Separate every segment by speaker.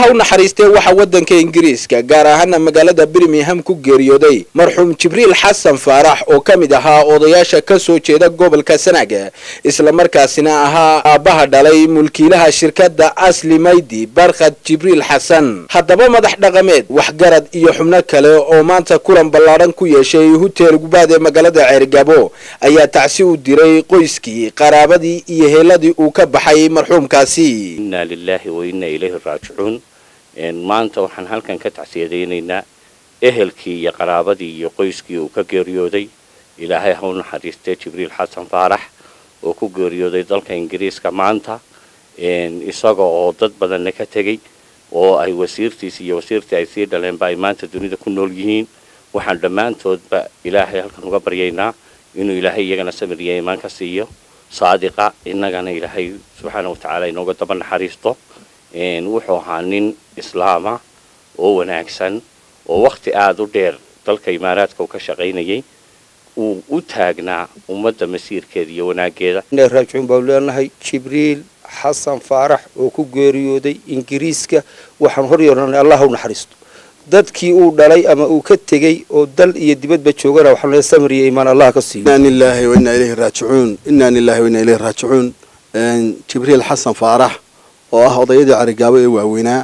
Speaker 1: u naxariistee waxaa waddanka ingiriiska gaar ahaana magaalada birmingham ku geeriyooday marxuum jibriil xasan faarax oo ka mid ahaa odayaasha ka soo jeeda gobolka sanaaga islamarkaasina ahaa aabbaha dhalay mulkiilaha shirkadda asli maydi barkhad jibriil xasan haddaba madax dhaqameed waxgarad iyo xubno kale oo maanta kulan ballaadhan ku yeeshay hutel gubaad ee magaalada ceergabo ayaa tacsi u diray qoyskii qaraabadii iyo heeladii uu ka baxay marxuumkaasi
Speaker 2: inaa lilaahi wa innaa ilayhi raajicuun maanta waxaan halkan ka tacsiyadaynaynaa ehelkii iyo qaraabadii iyo qoyskii uu ka geeriyooday ilaahay ha u naxariistee jibriil xasan faarax oo ku geeriyooday dalka ingiriiska maanta isaga oo dad badanna ka tegey oo ay wasiirtiisi iyo wasiirtii ay sii dhaleenba ay maanta dunida ku nool yihiin waxaan dhammaantoodba ilaahay halkan uga baryaynaa inuu ilaahay iyagana samir iyo iimaan ka siiyo saadiqa innagana ilaahay subxaana watacaala inooga daba naxariisto wuxuu ahaa nin islaama oo wanaagsan oo wakhti aada u dheer dalka imaaraadka uu ka shaqaynayay uu u taagnaa ummadda masiirkeeda iyo wanaaggeeda
Speaker 3: raajicuun baanu leenahay jibriil xasan faarax oo ku geeriyooday ingiriiska waxaan hor yeernay allah u naxariisto dadkii uu dhalay ama uu ka tegey oo dal iyo dibadba joogana waxaan leeyahay samir iyo iimaan allah ka siiyo
Speaker 4: inna lillahi wa inna ilayhi raajicuun inna lillahi wa inna ilayhi raajicuun jibriil xasan faarax oo ah odayadii carigaabo ee waaweynaa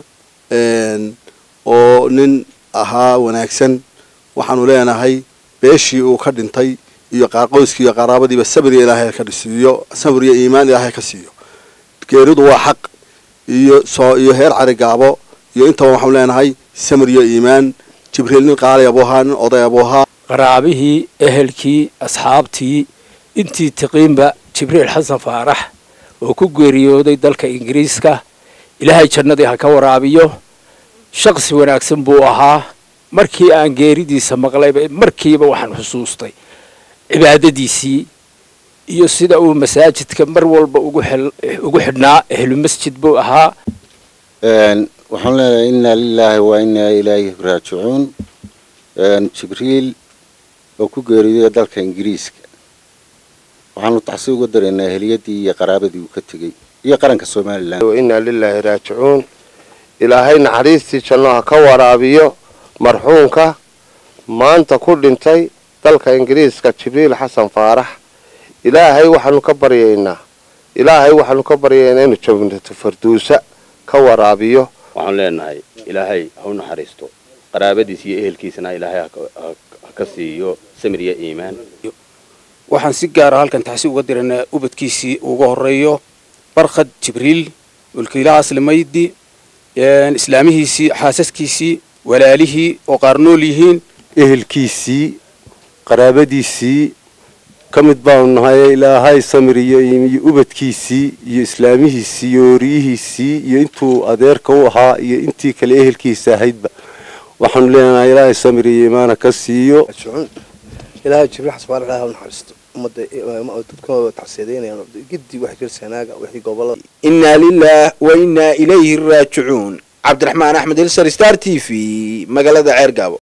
Speaker 4: oo nin ahaa wanaagsan waxaanu leenahay beeshii uu ka dhintay iyo qoyskii iyo qaraabadiiba sabriya ilaahay ka siiyo sabr iyo iimaan ilaahay ka siiyo geeridu waa xaq iyo soo iyo heer carigaabo iyo intaba waxaanu leenahay samir iyo iimaan jibriil nin qaalay abuu ahaa nin oday abuu ahaa
Speaker 5: qaraabihii ehelkii asxaabtii intii tiqiinba jibriil xasan faarax oo ku geeriyooday dalka ingiriiska ilaahay jannadii ha ka waraabiyo shaqsi wanaagsan buu ahaa markii aan geeridiisa maqlayba markiiba waxaan xusuustay cibaadadiisii iyo sida uu masaajidka mar walba ugu xidhnaa ehlu masjid buu ahaa
Speaker 6: waxaan leenahay inna lilaahi wa innaa ilayhi raajicuun jibriil oo ku geeriyooday dalka ingiriiska waxaanu taxsi uga daraynaa eheliyadii iyo qaraabadii uu ka tegey iyo qaranka somalilan
Speaker 7: innaa lilaahi raajicuun ilaahay naxariistii janno ha ka waraabiyo marxuumka maanta ku dhintay dalka ingiriiska jibriil xasan faarax ilaahay waxaanu ka baryaynaa ilaahay waxaanu ka baryaynaa inuu jabnato farduusa ka waraabiyo
Speaker 2: waxaan leenahay ilaahay ha u naxariisto qaraabadiisa iyo ehelkiisana ilaahay ha ka siiyo samir iyo iimaan
Speaker 5: waxaan si gaara halkan taxsi uga diraynaa ubadkiisii uga horeeyo barkhad jibriil mulkiilaha aslimaydi islaamihiisii xaasaskiisii walaalihii oo qaar nool yihiin
Speaker 8: ehelkiisii qaraabadiisii ka mid baanu nahay ilaahay samir iyo iyo ubadkiisii iyo islaamihiisii iyo ooriyihiisii iyo intuu adeerka u ahaa iyo intii kale ehelkiisa ahaydba waxaanu leenahay ilaahay samir iyo iimaana ka siiyo
Speaker 9: ilaahay jibriil xasbaar ilaahay ha u naxariisto ummadda dadkooda tacsiyadeynayaan giddi wax jir sanaaga wixii gobolada
Speaker 1: inna lilah wa innaa ilayhi raajicuun cabdiraxmaan axmed hilsar star t v magaalada ceergaabo